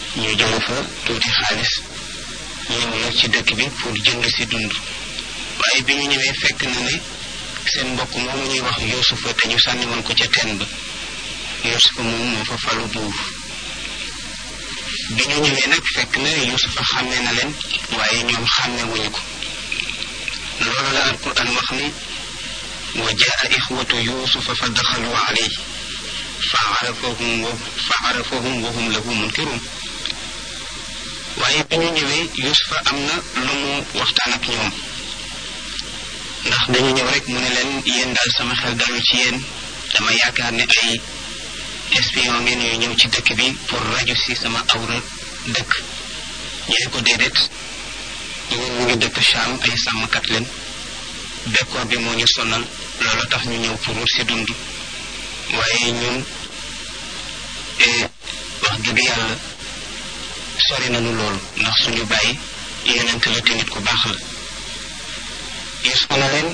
ñu jële fa tuuti xaalis ñëw nag ci dëkk bi pour jënd si dund waaye bi ñu ñëwee fekk na ne seen mbokk moomu ñuy wax yuusufa te ñu sànni woon ko ca teen ba yuusufa moom moo fa falu buur bi ñu ñëwee nag fekk na yuusufa xàmme na leen waaye ñoom xàmme wuñu ko loolu la alquran wax ni wa jaa ixwatu yuusufa fa daxalu alayhi fa arafahum wa fa arafahum wa hum lahu munkirun waaye bi ñu ñëwee yuusufa am na lu mu waxtaan ak ñoom ndax dañu ñëw rek mu ne leen yéen daal sama xel dalul ci yéen dama yaakaar ne ay espion ngeen yu ñëw ci dëkk bi pour raju si sama awra dëkk ñu ne ko déedéet ñun ñu ngi dëkk Cham ay sàmmkat leen bekkoor bi moo ñu sonal loolu tax ñu ñëw pour wut si dund waaye ñun wax dëgg yàlla sori nañu loolu ndax suñu bàyyi yonent la te nit ku baax la Yuusufa na leen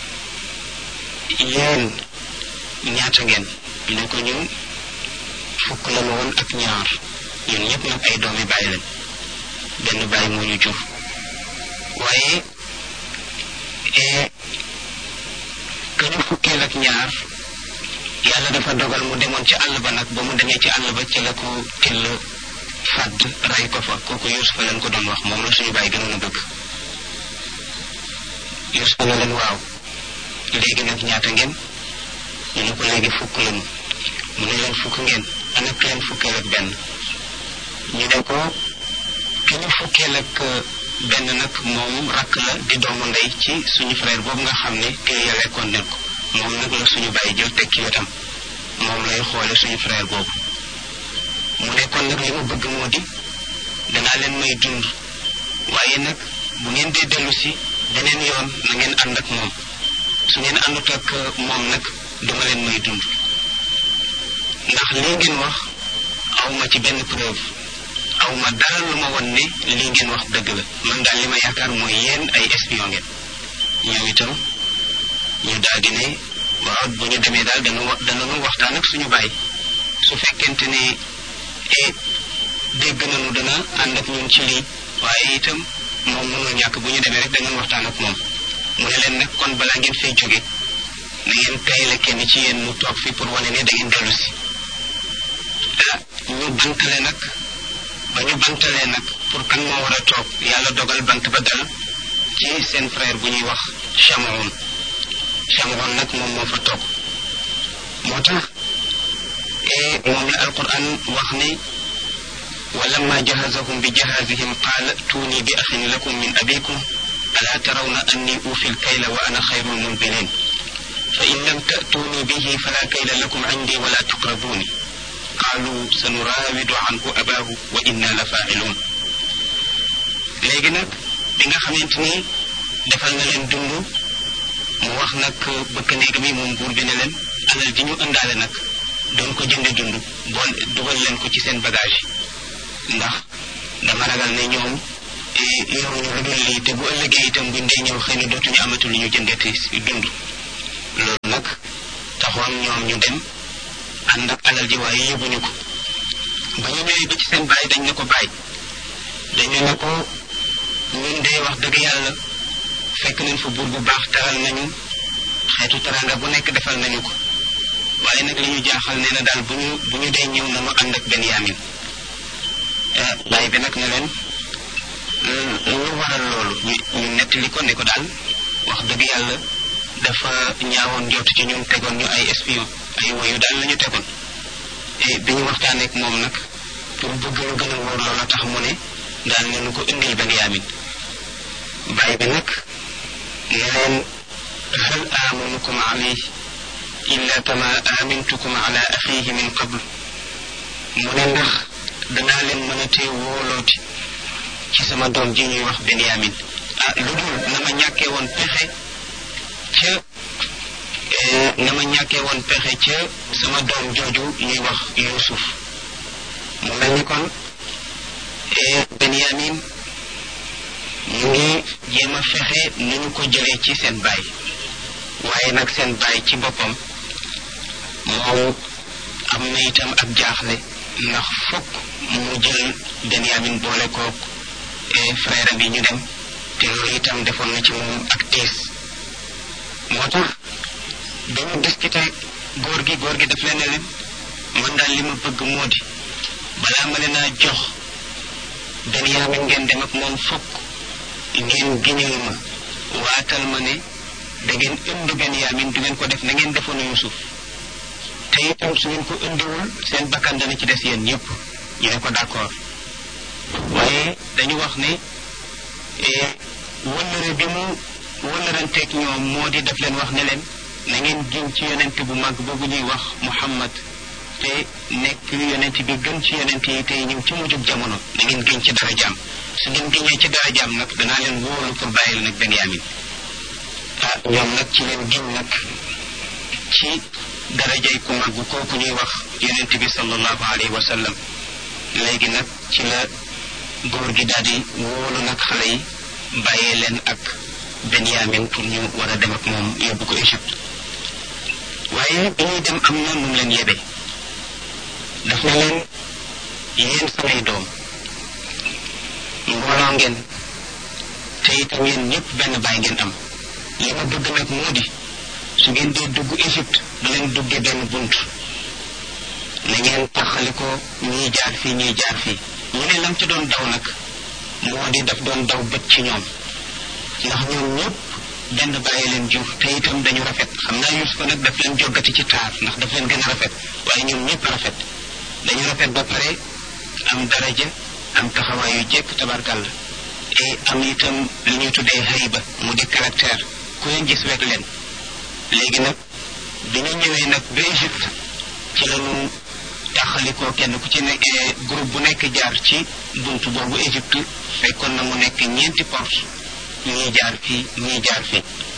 yéen ñaata ngeen ñu ne ko ñun fukk la woon ak ñaar ñun ñëpp nag ay doomi bàyyi lañ benn bàyyi moo ñu jur waaye que ñu fukkeel ak ñaar yàlla dafa dogal mu demoon ci àll ba nag ba mu demee ci àll ba ci la ko till fàdd rey ko fa kooku Yuusufa leen ko doon wax moom la suñu bàyyi gënoon a bëgg Yuusufa na leen waaw léegi nag ñaata ngeen ñu ne ko léegi fukk lañu mu ne leen fukk ngeen ana ki leen fukkeel ak benn ñu ne ko ki ñu fukkeel ak benn nag moom rakk la di doomu ndey ci suñu frère boobu nga xam ne kii ya lekkoon nen ko moom nag la suñu bàyyi jël teg ci wetam moom lay xoole suñu frère boobu mu ne kon nag li ma bëgg moo di danaa leen may dund waaye nag bu ngeen dee dellu si beneen yoon na ngeen ànd ak moom su ngeen àndut ak moom nag duma leen may dund ndax lii ngeen wax awma ci benn preuve awma dara lu ma won ne lii ngeen wax dëgg la man daal li ma yaakaar mooy yéen ay espion ngeen ñoom itam ñu daal di ne waaw bu ñu demee daal dana wa danañu waxtaan ak suñu baay su fekkente ne e dégg nañu dana ànd ak ñun ci lii waaye itam moom mënul ñàkk bu ñu demee rek danañ waxtaan ak moom mu ne leen nag kon balaa ngeen fay jóge na ngeen tayle kenn ci yéen mu toog fi pour wane ne da ngeen dellu si ah ñu bantale nag ba ñu bantalee nag pour kan moo war a toog yàlla dogal bant ba dal ci seen frère bu ñuy wax Chamoun Chamoun nag moom moo fa toog moo tax moom la alquran wax ne ولما جهزهم بجهازهم قال ائتوني بأخ لكم من أبيكم ألا ترون أني أوفي الكيل وأنا خير المنزلين فإن لم تأتوني به فلا كيل لكم عندي ولا تقربوني قالوا سنراود عنه أباه وإنا لفاعلون léegi nag bi nga xamante ni defal na leen dund mu wax nag bëkk néeg bi moom buur bi ne leen alal ji ñu ëndaale nag doon ko jënde dund bool dugal leen ko ci seen bagage yi ndax dama ragal ne ñoom yoruñu lu dul lii te bu ëllëgee itam buñ dee ñëw xëy na dootuñu amatu lu ñu jëndeti si dund loolu nag taxoon ñoom ñu dem ànd ak alal ji waaye yóbbuñu ko ba ñu ñëwee ba ci seen baay dañ ne ko baay dañu ne ko ñun dee wax dëgg yàlla fekk nañ fa buur bu baax taral nañu xeetu taranga bu nekk defal nañu ko waaye nag li ñu jaaxal nee na daal bu ñu bu ñu dee ñëw nañu ànd ak benn yaamin baay bi nag ne leen lu waral loolu ñu ñu nettali ko ne ko daal wax dëgg yàlla dafa ñaawoon njort ci ñun tegoon ñu ay espion ay woyu daal la ñu tegoon et bi ñu waxtaanee ak moom nag pour bëgg lu gën a wóor loola tax mu ne daal ne nu ko indil benn yaamin baay bi nag ne leen hal amanukum alayhi illa kama amintukum ala axihi min qabl mu ne ndax danaa leen mën a tee wóolooti ci sama doom ji ñuy wax Benyamin ah lu dul na ma ñàkkee woon pexe ca na ma ñàkkee woon pexe ca sama doom jooju ñuy wax Yuusuf mu mel ni kon Benyamin mu ngi jéem a fexe nu ñu ko jëlee ci seen baay waaye nag seen baay ci boppam moom am na itam ak jaaxle ndax fokk mu jël Benyamin boole kook frère bi ñu dem te loolu itam defoon na ci moom ak tiis moo tax dañu discuté góor gi góor gi daf leen ne leen man daal li ma bëgg moo di balaa ma leen a jox Benyamin ngeen dem ak moom fokk ngeen giñal ma waatal ma ne da ngeen indi Benyamin du ngeen ko def na ngeen defoon Yusuf te itam su ngeen ko indiwul seen bakkan dana ci des yéen ñëpp ñu ne ko d'accord waaye dañu wax ne wëllëre bi mu wëllëranteeg ñoom moo di def leen wax ne leen na ngeen giñ ci yonent bu mag boobu ñuy wax Muhammad te nekk yonent bi gën ci yonent yi tey ñëw ci mujjub jamono na ngeen giñ ci dara jaam su ngeen giñee ci dara jaam nag danaa leen wóolu pour bàyyi leen ak Benyamin ah ñoom nag ci leen giñ nag ci darajay ku mag kooku ñuy wax yonent bi sallallahu alayhi wa sallam léegi nag ci la góor gi daal di wóolu nag xale yi bàyyee leen ak Benyamin pour ñu war a dem ak moom yóbbu ko Égypte waaye bi ñuy dem am na nu mu leen yebe daf na leen yéen samay doom mbooloo ngeen te itam yéen ñëpp benn baay ngeen am li ma bëgg nag moo di su ngeen dee dugg Égypte du leen duggee benn bunt na ngeen taxali ko ñii jaar fii ñii jaar fii ñu ne lam ci doon daw nag moo di daf doon daw bët ci ñoom ndax ñoom ñëpp benn bàyyi leen jur te itam dañu rafet xam naa Yuusufa nag daf leen joggati ci taar ndax daf leen gën a rafet waaye ñoom ñëpp rafet dañu rafet ba pare am daraja am taxawaay yu jekk tabarkàlla et am itam li ñuy tuddee hayba mu di caractère ku leen gis wet leen léegi nag bi ñu ñëwee nag ba Égypte ci la ñu taxalikoo kenn ku ci ne groupe bu nekk jaar ci buntu boobu Égypte fekkoon na mu nekk ñeenti porte ñii jaar fii ñii jaar fii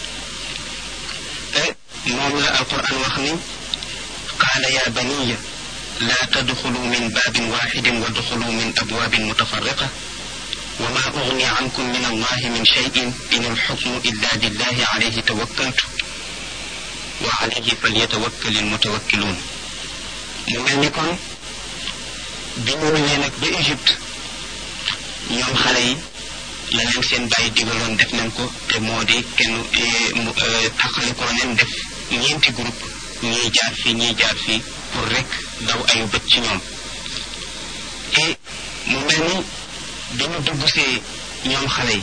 moom la alquran wax ni qaala ya baniya laa tadxulu min baabin waxidin wa duxulu min abwaabin mutafarriqa wa ma ugni ankum min allahi min cheyin in alxukmu illa lillahi alayhi tawakkaltu wa alayhi falyatawakkali almutawakkiluun mu mel ni kon bi ñu ñëwee nag ba Égypte ñoom xale yi la leen seen bàyyi digaloon def nañ ko te moo di kenn mu taxale ko leen def ñeenti groupe ñii jaar fii ñii jaar fii pour rek daw ayu bët ci ñoom te mu mel ni bi ñu dugg see ñoom xale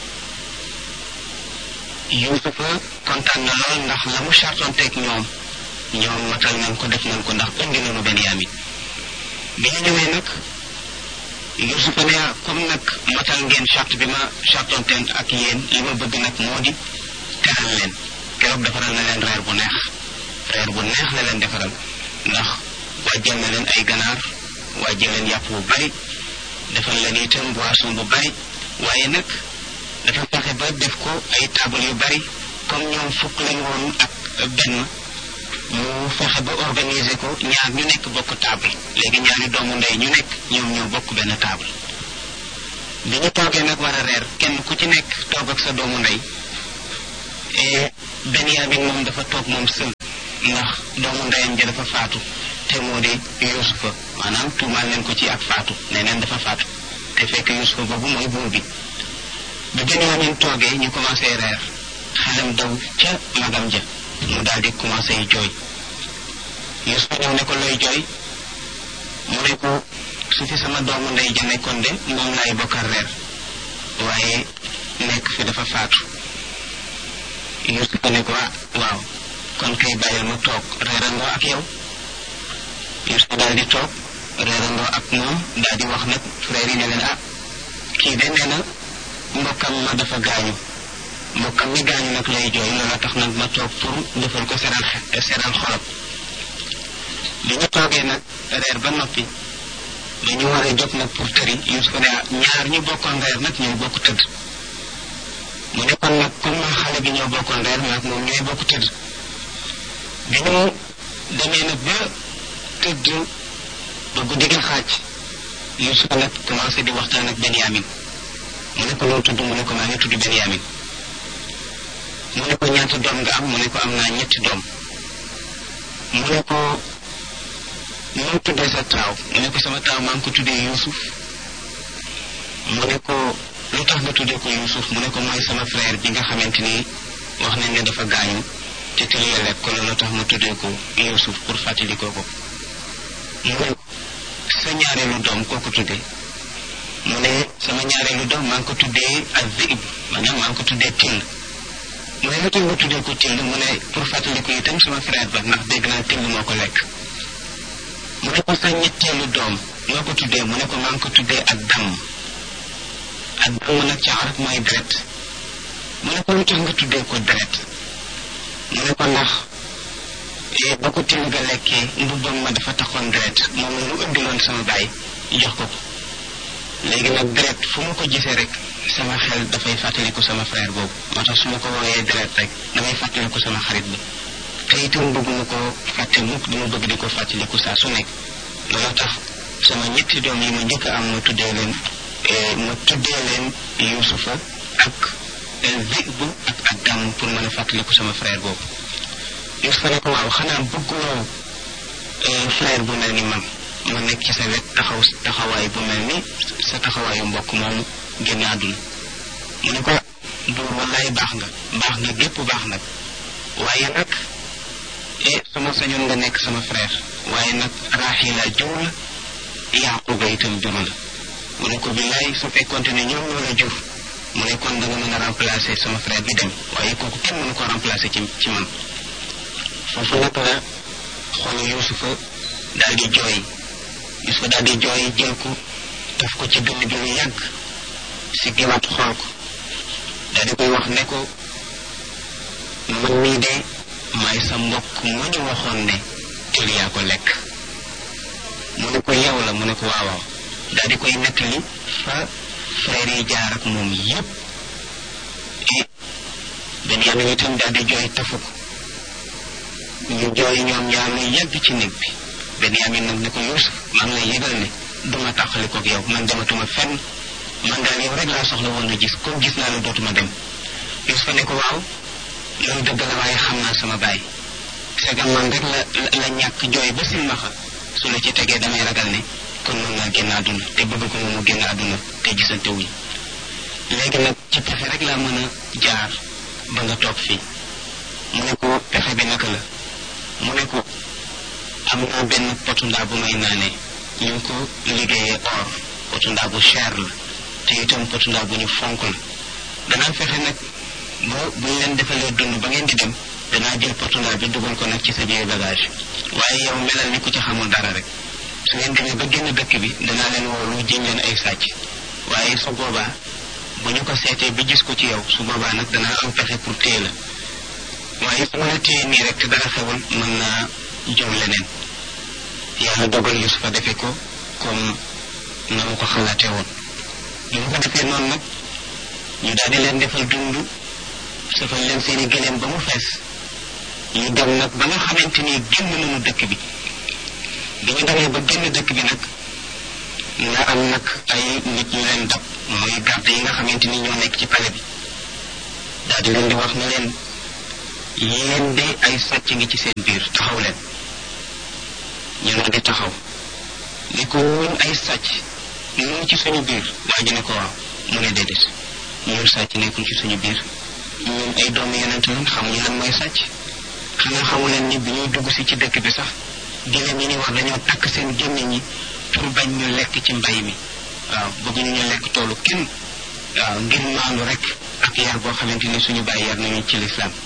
yi Yuusufa kontaan na lool ndax la mu chartonteeg ñoom ñoom matal nañ ko def nañ ko ndax indi nañu Benyamin bi ñu ñëwee nag Yuusufa ne comme nag matal ngeen charte bi ma chartonteen ak yéen li ma bëgg nag moo di teral leen keroog defaral na leen reer bu neex reer bu neex la leen defaral ndax wàjjal na leen ay ganaar wàjjal leen yàpp bu bari defal leen itam boisson bu bari waaye nag dafa fexe ba def ko ay table yu bari comme ñoom fukk lañ woon ak benn mu fexe ba organiser ko ñaar ñu nekk bokk table léegi ñaari doomu ndey ñu nekk ñoom ñoo bokk benn table bi ñu toogee nag war a reer kenn ku ci nekk toog ak sa doomu ndey et Benyamin moom dafa toog moom sël ndax doomu ndeyam ja dafa faatu te moo di Yuusufa maanaam tuumaal leen ko ci ak faatu ne neen dafa faatu te fekk Yuusufa boobu mooy buur bi ba Benyamin toogee ñu commencé reer xelam daw ca magam ja mu daal di commencé jooy Yuusufa ñëw ne ko looy jooy mu ne ko su fi sama doomu ndey ja nekkoon de moom laay bokkal reer waaye nekk fi dafa faatu Yuusufa ne ko ah waaw kon kay bàyyil ma toog reerandoo ak yow Yuusufa daal di toog reerandoo ak moom daal di wax nag frère yi ne leen ah kii de nee na mbokkam ma dafa gaañu mbokkam mi gaañu nag lay jooy loola tax nag ma toog pour defal ko seral seral xolam bi ñu toogee nag reer ba noppi dañu war a jóg nag pour tëri Yuusufa ne ah ñaar ñu bokkoon reer nag ñooy bokk tëdd mu ne kon nag comme xale bi ñoo bokkoon reer nag moom ñooy bokk tëdd bi ñu demee nag ba tëdd ba guddi gi xaaj Yuusufa nag commencé di waxtaan ak Benyamin mu ne ko loo tudd mu ne ko maa ngi tudd Benyamin mu ne ko ñaata doom nga am mu ne ko am naa ñetti doom mu ne ko noo tuddee sa taaw mu ne ko sama taaw maa ngi ko tuddee Yuusuf mu ne ko lu tax nga tuddee ko Yuusuf mu ne ko mooy sama frère bi nga xamante ni wax nañ ne dafa gaañu te tëlee lekk ko loolu tax mu tuddee ko Yuusuf pour fàttali ko ko mu ne sa ñaareelu doom koo ko tuddee mu ne sama ñaareelu doom maa ngi ko tuddee ak zib maanaam maa ngi ko tuddee till mu ne lu tax nga tuddee ko till mu ne pour fàttali ko itam sama frère ba ndax dégg naa till moo ko lekk mu ne ko sa ñetteelu doom noo ko tuddee mu ne ko maa ngi ko tuddee ak damm ak damm nag ci arab mooy deret mu ne ko lu tax nga tuddee ko deret mu ne ko ndax ba ko till ga lekkee mbubbam ma dafa taxoon deret moom la lu indiloon sama baay jox ko ko léegi nag deret fu ma ko gisee rek sama xel dafay fàttaliku sama frère boobu moo tax su ma ko wooyee deret rek damay fàttaliku sama xarit bi te itam bëgguma ko fàtte mukk dama bëgg di ko fàttaliku saa su nekk loolu tax sama ñetti doom yi ma njëkk a am ma tuddee leen ma tuddee leen Yuusufa ak Zib ak ak Dàmm pour mën a fàttaliku sama frère boobu Yuusufa ne ko waaw xanaa bëgguloo frère bu mel ni man ma nekk ci sa wet taxaw taxawaay bu mel ni sa taxawaayu mbokk moomu génn àdduna mu ne ko buur wallaay baax nga baax nga gépp baax nag waaye nag e sama sañoon nga nekk sama frère waaye nag Raaxila jur la Yaquba itam jur la mu ne ko billaay su fekkonte ne ñoom ñoo la jur mu ne kon da nga mën a remplacer sama frère bi dem waaye kooku kenn mënu ko remplacer ci ci man foofu nag la xolu Yuusufa daal di jooy Yuusufa daal di jooy jël ko daf ko ci dënn bi lu yàgg si giwaat xool ko daal di koy wax ne ko man mii de maay sa mbokk ma ñu waxoon ne til yaa ko lekk mu ne ko yow la mu ne ko waawaaw daal di koy nettali fa frère yi jaar ak moom yépp et Benyamin itam daal di jooy tafu ko ñu jooy ñoom ñaar lu yàgg ci néeg bi Benyamin nag ne ko Yuusuf maa ngi lay yëgal ne duma tàqali koog yow man dematuma fenn man daal yow rek laa soxla woon a gis comme gis naa la dootuma dem Yuusufa ne ko waaw loolu dëgg la waaye xam naa sama baay segam man rek la la ñàkk jooy ba silmaxa su la ci tegee damay ragal ne kon mën naa génn àdduna te bëgg ko moom mu génn àdduna te gisante wuñ léegi nag ci pexe rek laa mën a jaar ba nga toog fii mu ne ko pexe bi naka la mu ne ko am naa benn potu ndaa bu may naanee ñu ngi ko liggéeyee or potu ndaa bu cher la te itam potu ndaa bu ñu fonk la danaa fexe nag ba bu ñu leen defalee dund ba ngeen di dem danaa jël potu ndaa bi dugal ko nag ci sa biir bagage waaye yow melal ni ku ci xamul dara rek su ngeen demee ba génn dëkk bi danaa leen woolu jëñ leen ay sàcc waaye su boobaa bu ñu ko seetee bi gis ko ci yow su boobaa nag danaa am pexe pour téye la waaye su ma la téye nii rek te dara xewul mën naa jom leneen yàlla dogal Yusufa defe ko comme na mu ko xalaatee woon bi mu ko defee noonu nag ñu daal di leen defal dund safal leen seeni gëléem ba mu fees ñu dem nag ba nga xamante ni génn nañu dëkk bi bi ñu demee ba génn dëkk bi nag nga am nag ay nit ñu leen dab mooy garde yi nga xamante ni ñoo nekk ci pale bi daal di leen di wax ne leen yéen de ay sàcc ngi ci seen biir taxaw leen ñu ne di taxaw ni ko ñun ay sàcc ñu ci suñu biir waa ji ne ko waaw mu ne déedéet ñun sàcc nekkul ci suñu biir ñun ay doomu yonent lan xamuñu lan mooy sàcc xanaa xamu leen ni bi ñuy dugg si ci dëkk bi sax gëléem ñi ni wax dañoo takk seen gémmiñ ñi pour bañ ñu lekk ci mbay mi waaw bëgguñu ñu lekk toolu kenn waaw ngir maandu rek ak yar boo xamante ni suñu bàyyi yar nañu ci lislaam